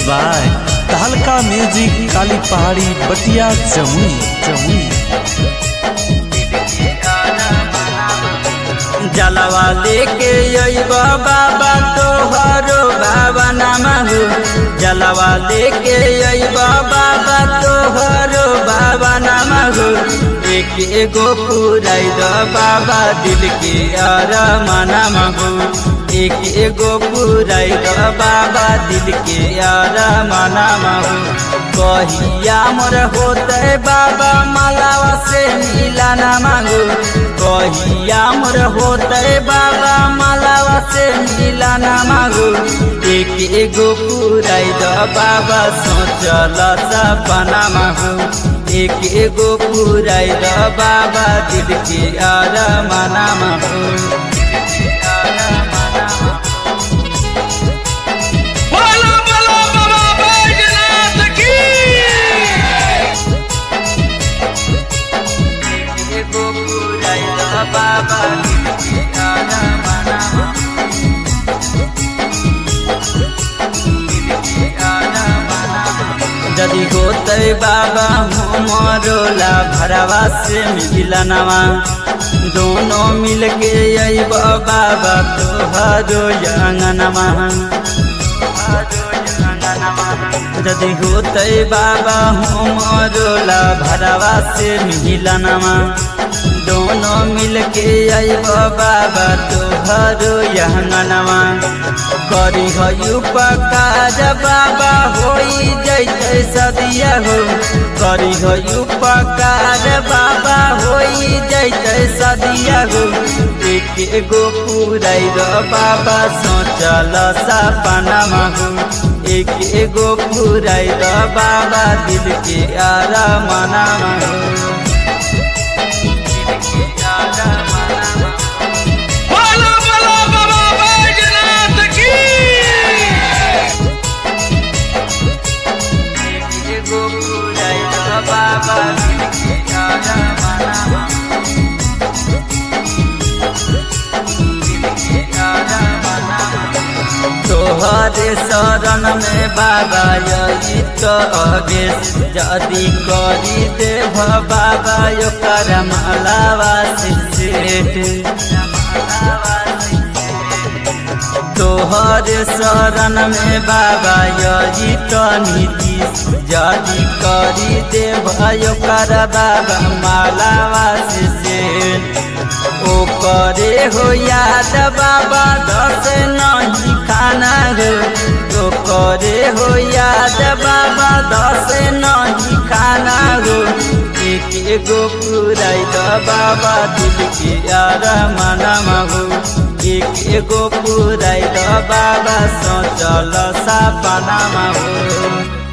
by तहलका music काली पहाड़ी बटिया जमुई जमुई जलवा लेके अइबा बाबा तोहरो बाबा नामहु जलवा लेके अइबा बाबा तोहरो बाबा नामहु एक एगो पुराई द बाबा दिल के अरमाना महु एक एगो पुराई द बाबा दिल के अरमाना महु कहिया मोर होते बाबा मालावा से मिला ना मांगू कहिया मोर होते बाबा मालावा से मिला ना मांगू एक एगो पुराई द बाबा सोचल सपना मांगू एक एगो पुराई द बाबा दिल के अरमाना मांगू बोलो बोलो बाबा बैजनाथ की एगो पुराई द बाबा दिल के अरमाना मांगू यदि होते बाबा हमरोला भरवा से मिलनवा दोनों मिल के अइब बाबा तोहरो अंगनवा यदि होते बाबा हमरोला भरवा से मिलनवा दोनों मिल के अइब बाबा तोहरो अंगनवा करी हो उपकार बाबा होई जैते सदिया हो करी हो उपकार बाबा होई जैते सदिया हो एक एगो पुराई रो बाबा सोचल सपना हो एक एगो पुराई रो बाबा दिल के आरामना हो दिल के आरामना बोलो बोलो बाबा बैजनाथ की एगो पुराई द बाबा दिल के आरामना दिल के आरामना तोहरे शरण में बाबा यही तो अगेश जदि करी देव बाबा यो कर मालावा तोहर शरण में बाबा यही तो नीति जदि करी देव यो कर बाबा मालावा से ओ करे हो याद बाबा दस नहीं खाना हो तो करे हो याद बाबा दस नहीं खाना हो एक एगो पुराई द बाबा दिल के यार मना हो एक एगो पुराई द बाबा सोचल सपना हो